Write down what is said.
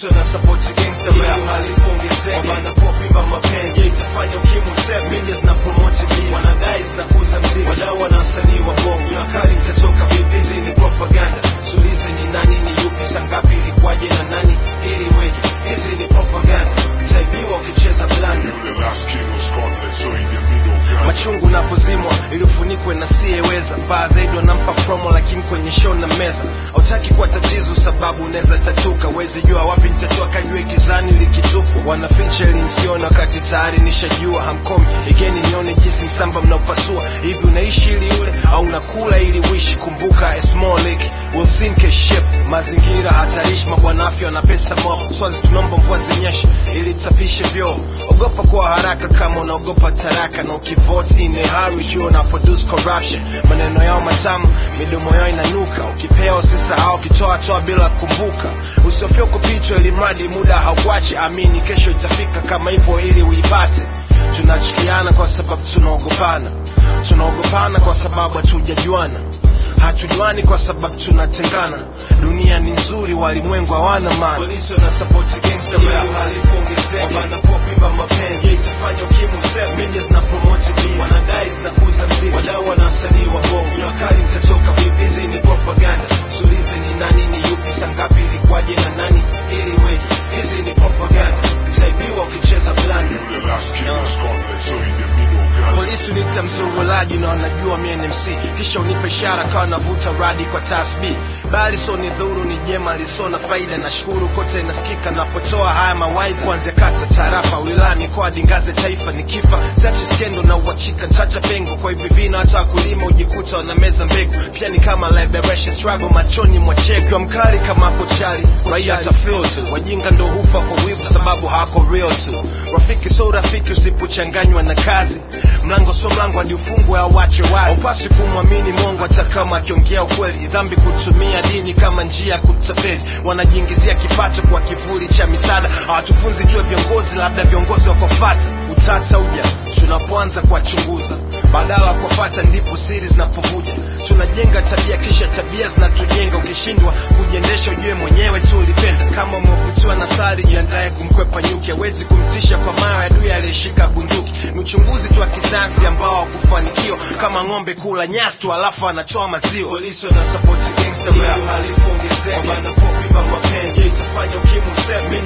polisi wana support gangsta rap halifu ongezeke wanapopiba mapenzi yeah, itafanya ukimwi useme media zina promote beef wanadai zinakuza mziki wadau wana wasanii wa bongo nakali mtatoka vipi hizi ni propaganda sulize ni nani ni yupi sangapi ilikuwaje na nani ili weje hizi ni propaganda mtaibiwa ukicheza blanda Yule last king of Scotland, so in the middle gun. machungu napozimwa iliyofunikwa na siyeweza mbaya zaidi wanampa promo lakini kwenye show na meza hautaki kuwa tatizo sababu unaweza tatuka wezi jua wapi nitatua kajue gizani likitupwa wanaficha ili nsione wakati tayari nishajua hamkomi igeni nione jinsi msamba mnaopasua hivi unaishi ili ule au unakula ili wishi kumbuka a small lake will sink a ship mazingira hatarishi mabwana afya wana pesa mob swazi tunaomba mvua zinyeshe ili tapishe vyoo ogopa kwa haraka kama unaogopa taraka na ukivote in a hurry sure una produce corruption maneno yao matamu midomo yao inanuka ukipewa usisahau ukitoa toa bila kumbuka usiofia kupitwa ili mradi muda haukuache amini kesho itafika kama hivyo ili uipate tunachukiana kwa sababu tunaogopana tunaogopana kwa sababu hatujajuana hatujuani kwa sababu tunatengana dunia ni nzuri walimwengu hawana maana polisi wana support gangster rap halifu ongezeke wanapopiba mapenzi yeah, itafanya ukimwi useme media zina promote beef wanadai zinakuza mziki wadau wana wasanii wa bongo nakali mtatoka vipi hizi ni propaganda sulize ni nani ni yupi sangapi ilikuwaje na nani ili weje hizi ni propaganda mtaibiwa ukicheza blanda Yule last king of Scotland, so in the middle gun. polisi uniita mzurulaji na wanajua mie ni MC kisha unipe ishara kawa navuta radi kwa tasbi bali so ni dhuru ni jema lisona faida na shukuru kote nasikika napotoa haya mawai kuanzia kata tarafa wilaya mikoa dingaze taifa ni kifa sachi skendo na uhakika ntacha pengo kwa hivi vina hata wakulima ujikuta wanameza mbegu pia ni kama liberation struggle machoni mwa cheki mkali kama kochali raia atafiltu wajinga ndo hufa kwa wivu sababu hako real tu rafiki so rafiki usipochanganywa na kazi mlango so mlango hadi ufungwe au wache wazi upasi kumwamini mungu hata kama akiongea ukweli dhambi kutumia dini kama njia ya kutapeli wanajiingizia kipato kwa kivuli cha misaada hawatufunzi tuwe viongozi labda viongozi wakofata utata uja tunapoanza kuwachunguza badala ya kuwafata ndipo siri zinapovuja tunajenga tabia kisha tabia zinatujenga ukishindwa kujiendesha ujue mwenyewe tu ulipenda kama umevutiwa na sari jiandaye kumkwepa nyuki hawezi kumtisha kwa mawe adui aliyeshika bunduki ni uchunguzi tu wa kisayansi ambao hakufanikiwa kama ng'ombe kula nyasi tu alafu anatoa maziwa polisi wana support gangster rap halifu ongezeke wanapopiba mapenzi yeah, itafanya ukimwi useme